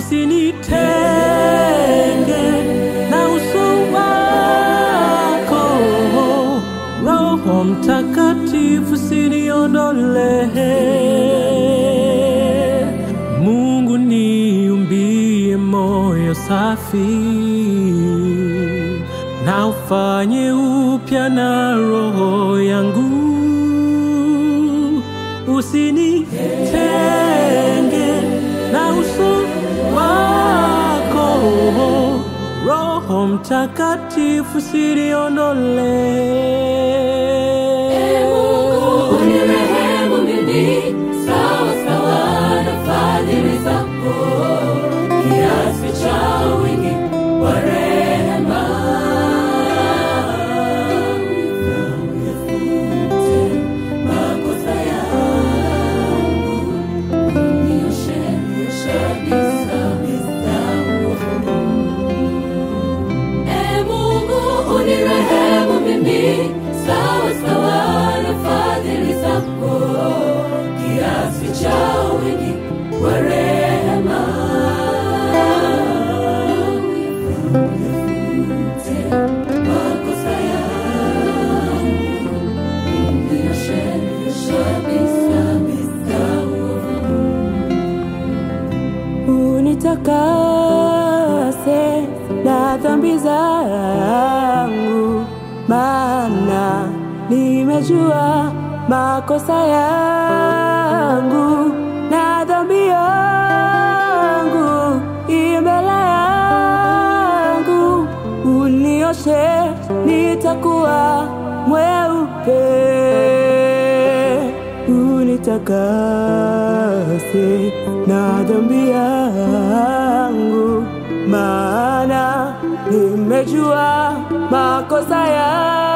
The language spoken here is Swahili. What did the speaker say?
usinitenge na uso wako. Roho Mtakatifu usiniondolee. Mungu niumbie moyo safi na ufanye upya na roho yangu, usinitenge na uso wako. Roho Mtakatifu usiniondolee. Unirehemu mimi sawa sawa na fadhili zako, kiasi cha wingi wa rehema. Uyafute makosa yangu, unioshe kabisa uovu. Ee Mungu unirehemu mimi sawa sawa na fadhili zako, kiasi cha wingi wa rehema. Uyafute makosa yangu, unioshe kabisa uovu. unitakase na dhambi zangu, maana nimejua makosa yangu na dhambi yangu imbele yangu, unioshe nitakuwa mweupe unitakase na dhambi yangu, maana nimejua makosa yangu